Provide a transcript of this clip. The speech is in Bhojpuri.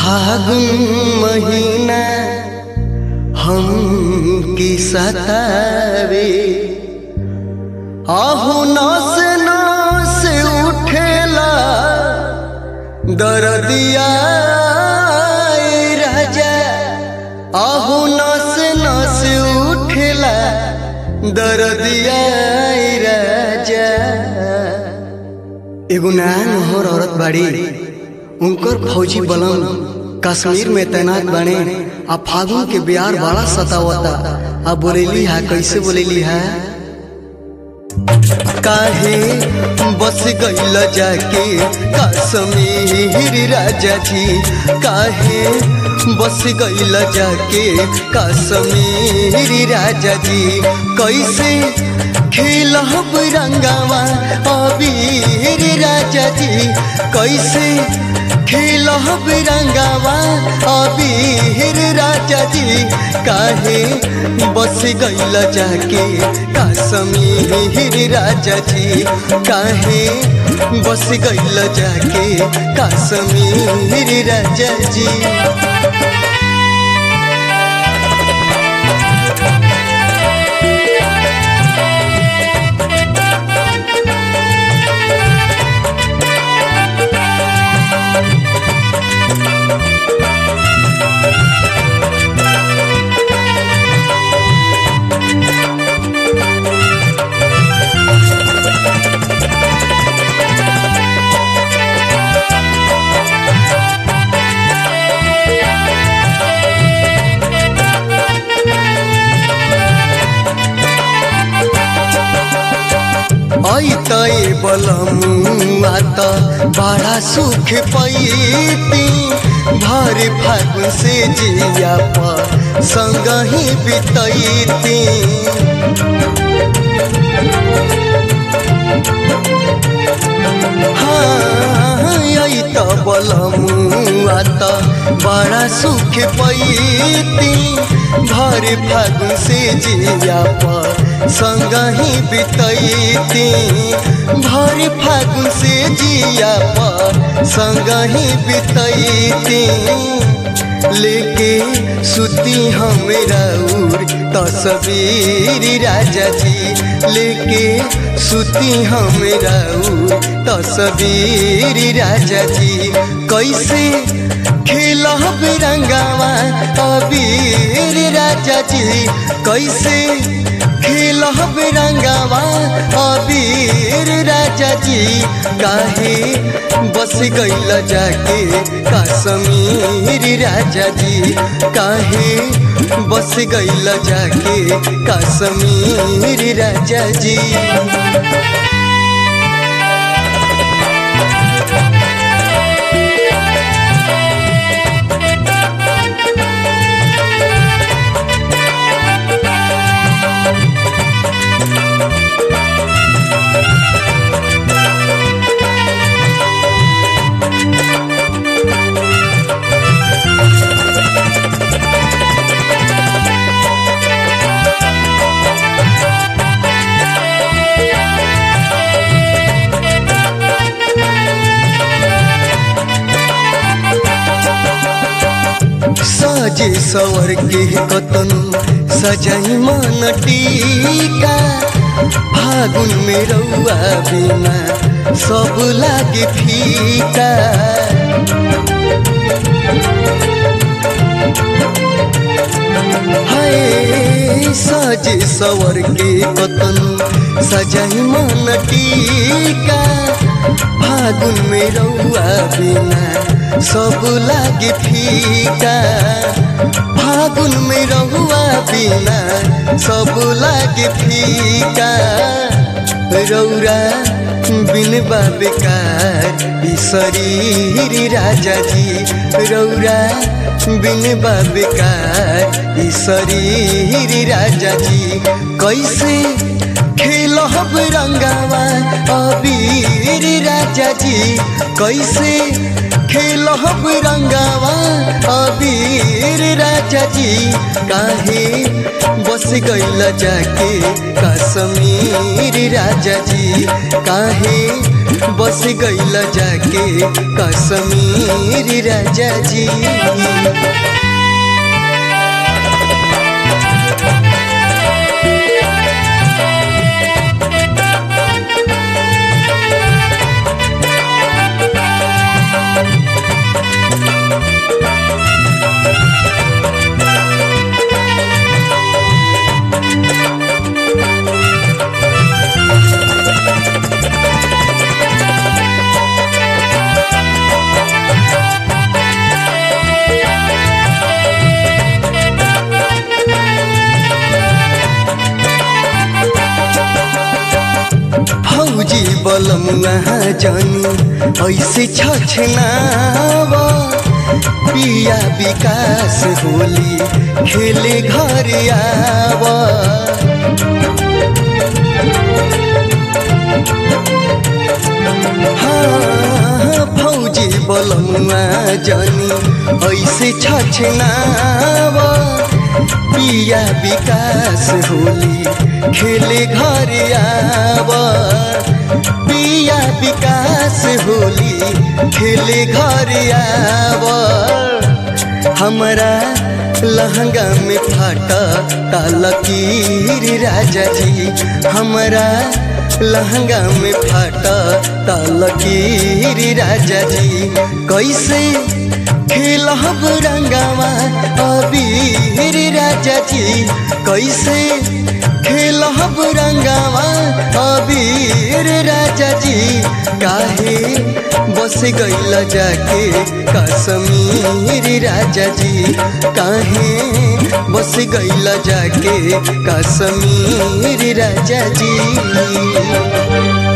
फागुन महीना हम की सतावे आहू नस नस उठेला दरदिया ए राजा आहू नस नस उठेला दरदिया ए राजा एगो नान होर औरत बाड़ी उनकर फौजी बलम कश्मीर में तैनात बने आ फागुन के बिहार बड़ा सतावता आ बोलेली है कैसे बोलेली है काहे बस गईल जाके कश्मीर राजा जी काहे बस गईल जाके कश्मीर राजा जी कैसे खेलब रंगावा अबीर राजा जी कैसे खेलब रंगावा अबीर राजा जी काहे बस गईल जाके कश्मीर राजा जी काहे बस गईल जाके कश्मीर राजा जी ऐतै बलमुआ त बड़ा सुख पैती भर फागुन से जिया पर संग ही बितैती त बलमुआ त बड़ा सुख पैती भर फागुन से जिया पर संग ही बितैती भर फागुन से जिया पर संग ही बितैती लेके सुती हमरा उर तस्वीर राजा जी लेके सुती हमरा उर तस्वीर राजा जी कैसे खेलब रंगावा अबीर राजा जी कैसे खेलब रंगावा अबीर राजा जी काहे बस गईल जाके कश्मीर राजा जी काहे बस गईल जाके कश्मीर राजा जी सजे सवर के कतन सजाई मन टीका फागुन में रउआ बिना सब लागे फीका हाय सजे सवर के कतन सजाई मन टीका फागुन में रउआ बिना सब लागे फीका फागुन में रहुआ बिना सब लागे फीका रौरा बिन बेकार ई शरीर राजा जी रौरा बिन बेकार ई शरीर राजा जी कैसे खेलब रंगावा अबीर राजा जी कैसे खेलब रंगावा अबीर राजा जी काहे बस गईल जाके कश्मीर राजा जी काहे बस गईल जाके कश्मीर राजा जी फौजी बलमुआ जानी ऐसे छछनावा पिया विकास होली खेले घर आवा हाँ, फौजी बलमुआ जानी ऐसे छछनावा पिया विकास होली खेले घर आवा पिया विकास होली खेले घर आवा हमारा लहंगा में फाटा तालकीर राजा जी हमारा लहंगा में फाटा तालकीर राजा जी कैसे खेलब रंगावा अबीर राजा जी कैसे खेलब रंगावा अबीर राजा जी काहे बस गईल जाके कश्मीर राजा जी काहे बस गईल जाके कश्मीर राजा जी